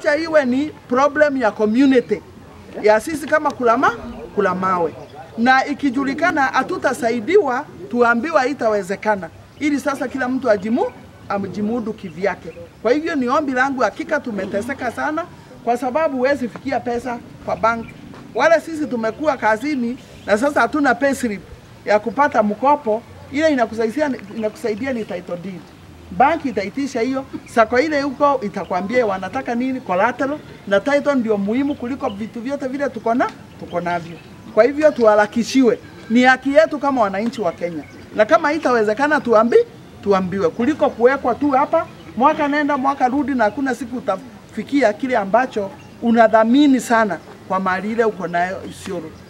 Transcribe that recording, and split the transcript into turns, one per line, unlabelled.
wacha iwe ni problem ya community ya sisi kama kulama kula mawe, na ikijulikana hatutasaidiwa, tuambiwa haitawezekana, ili sasa kila mtu ajimu amjimudu kivyake. Kwa hivyo ni ombi langu, hakika tumeteseka sana, kwa sababu huwezi fikia pesa kwa bank. Wale sisi tumekuwa kazini na sasa hatuna payslip ya kupata mkopo, ile inakusaidia, inakusaidia ni title deed banki itaitisha hiyo sako ile huko itakwambia wanataka nini collateral na title ndio muhimu kuliko vitu vyote vile tuko na tuko navyo. Kwa hivyo tuharakishiwe, ni haki yetu kama wananchi wa Kenya, na kama itawezekana tuambi tuambiwe kuliko kuwekwa tu hapa mwaka nenda mwaka rudi, na hakuna siku utafikia kile ambacho unadhamini sana kwa mali ile uko nayo Isiolo.